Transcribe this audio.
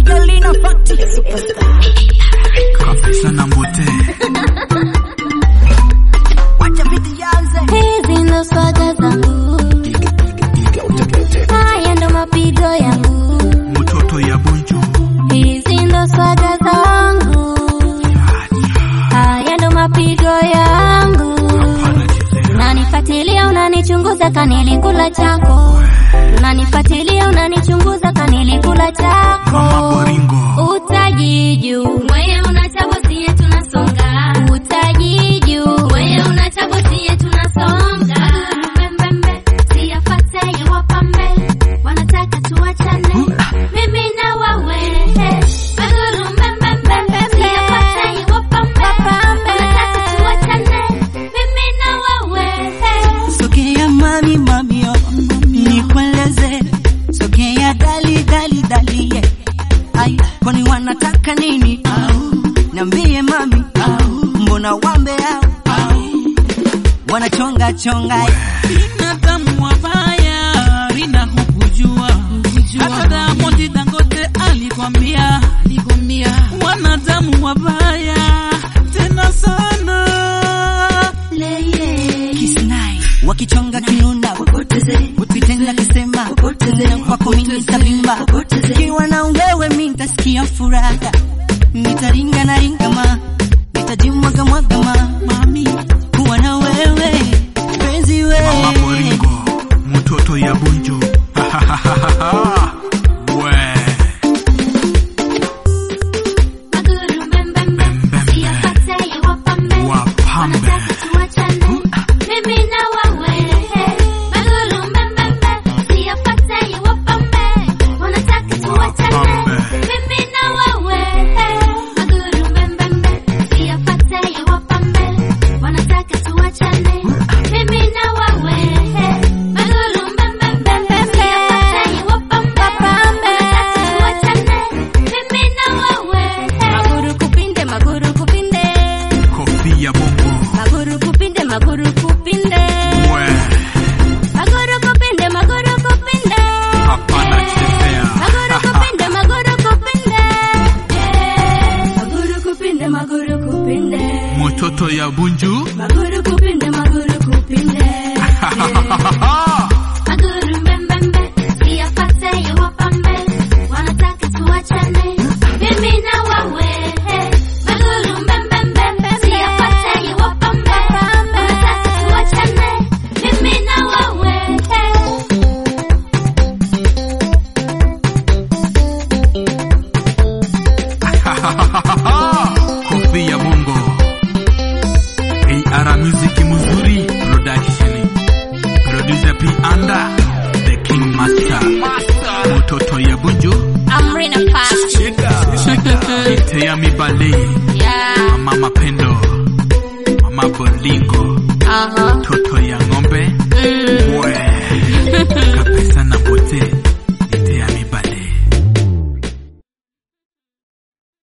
Galina Fati Superstar kabisa na mbote Wacha viti yanze Hizi ndo swaga zangu, haya ndo mapigo yangu. mtoto ya bunju Hizi ndo swaga zangu, haya ndo mapigo yangu. anachezea Unanifuatilia, unanichunguza, kanilikula chako. Unanifuatilia, unanichunguza, kanilikula mama chako. boringo Utajiju wewe unachabosie tunasonga. Utajiju wewe unachabosie tunasonga. Mbembembe siyafate yawapambe wanataka tuachane. Mimi na wewe maguru mbembembe siyafate yawapambe wanataka tuachane. Mimi na wewe Sogea mami mami oh, nikueleze sogea dali dali dali yeah. Ai, kwani wanataka nini au niambie mami au mbona wambe au au wanachonga chonga binadamu wabaya rina hukujua hata Diamond Dangote alikwambia wanadamu wabaya tena sana Kisnai wakichonga kinunda ukitenda kisema na kwako mimi nitabimba kiwa na wewe mimi nitasikia furaha nitaringa na ringa ma nitajimwaga mwaga ma mami kuwa na wewe penzi mama wewe boringo mtoto ya bunju we maguru mbembembe siyafate yawapambe wapambe wanataka tuachane. Mimi na wewe maguru mbembembe siyafate yawapambe wanataka tuachane. Wapambe. Mimi na wewe maguru mbembembe siyafate yawapambe wanataka tuachane. Mimi na wewe maguru mbembembe siyafate yawapambe wanataka tuachane. Mimi na wewe maguru kupinde maguru kupinde kofi ya bongo maguru kupinde maguru kupinde we maguru kupinde maguru kupinde hapana chezea maguru kupinde maguru kupinde maguru kupinde maguru kupinde mtoto ya bunju maguru kupinde maguru kupinde maguru mbembembe siyafate yawapambe wanataka tuachane mimi na wewe maguru mbembembe siyafate yawapambe wanataka tuachane mimi na wewe kofi ya bongo AR music muzuri production producer P Anda the king master mtoto ya bunju Amrina Fast Itea mibale yeah mama mapendo mama bolingo uh-huh